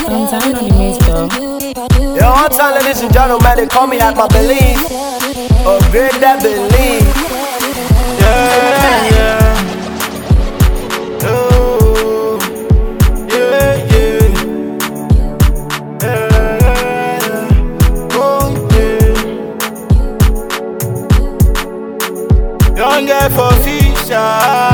Gonzalo on the mix, though. Yo, one time, ladies and gentlemen, they call me at my belief. Upgrade that belief. Yeah, yeah. Oh, yeah, yeah. Yeah, oh, yeah. Young girl for fisher.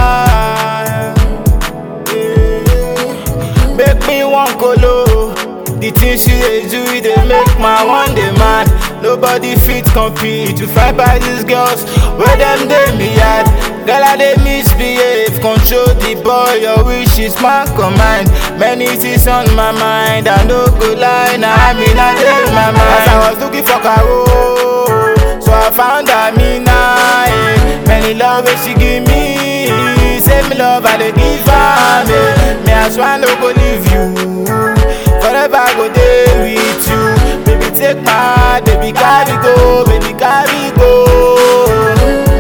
Yeah. Make me one colo. The things she dey do, it dey make my one day man. Nobody fit compete to fight by these girls where them dey me yard. Girl I dey misbehave, control the boy, your wish is my command. Many things on my mind, I no go lie, now I mean I dey my mind. As I was looking for Caro, so I found Amina. eh. Many love wey she give me, same love I dey give am. eh. Me I swear I no go leave you. Forever I go there with you. Baby, take my heart, baby, carry go, baby, carry go.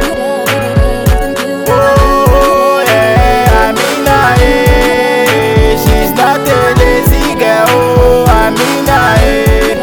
Oh, yeah, Amina, eh. She's not a lazy girl, oh, Amina, eh.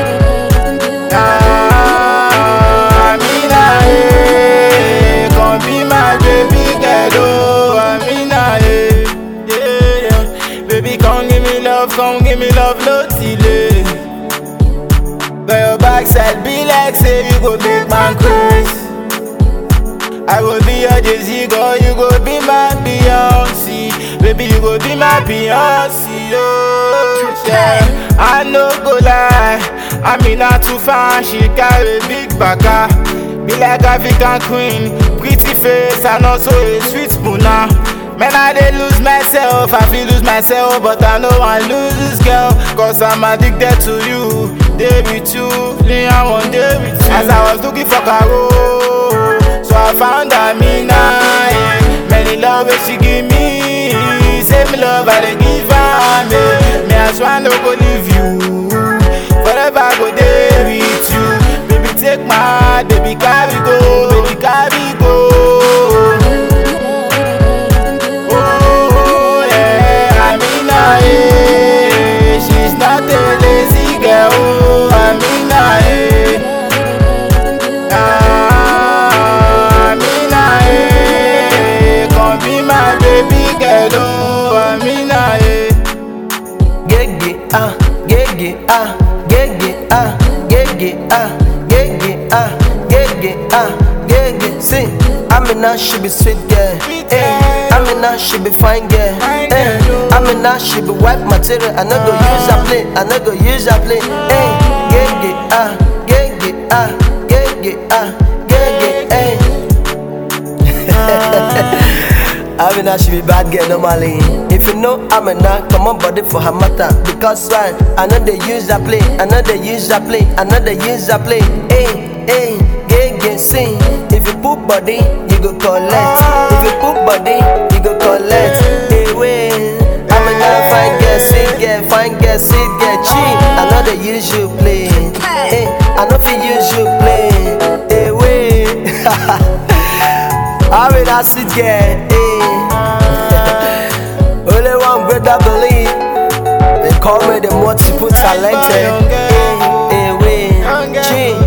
Ah, Amina, eh. Come be my baby girl, oh, Amina, eh. Yeah, yeah. Baby, come give me love, come give me love, no delay. But your backside be like say you go make man crazy. I go be your Jay-Z girl, you go be my Beyonce. Baby, you go be my Beyonce, oh yeah. I no go lie, I mean not too far, she carry big baka. Be like African queen, pretty face and also a sweet spooner. Man, I dey lose myself, I feel lose myself, but I know I lose this girl, cause I'm addicted to you. Day with you, me I want day with you. As I was looking for Caro, so I found Amina. Yeah. Many love wey she give me, same love I dey give am. Yeah. Me I swear I no go leave you, forever I go there with you. Baby take my heart, baby carry go, baby carry go. Oh yeah, Amina, eh. She's not a lazy girl, oh, Amina, eh. Ah, Amina, eh. Come be my baby girl, oh, Amina, eh. Gege, ah, gege, ah, gege, ah, gege, ah, gege, ah, gege, ah, gege. Sing, Amina, she be sweet girl. Eh, Amina, she be fine girl. Eh, Amina, she be white material. I no go use her play. I no go use her play. Eh, gege, ah, gege, ah, gege, ah, gege, eh. Amina, she be bad girl normally. If you know Amina, come on body for her matter. Because why? I know they use that play. I know they use that play. I know they use that play. Hey, hey, gay, gay, sing. If you put body, you go collect. If you put body, you go collect. Hey, wait. Amina, fine girl, sweet girl, fine girl, sweet girl, cheap. I know they use you play. Hey, I know if you use you play. Hey, wait. I'm in a sweet girl, hey. Only one brother believe. They call me the multiple talented. Hey, hey, wait. G.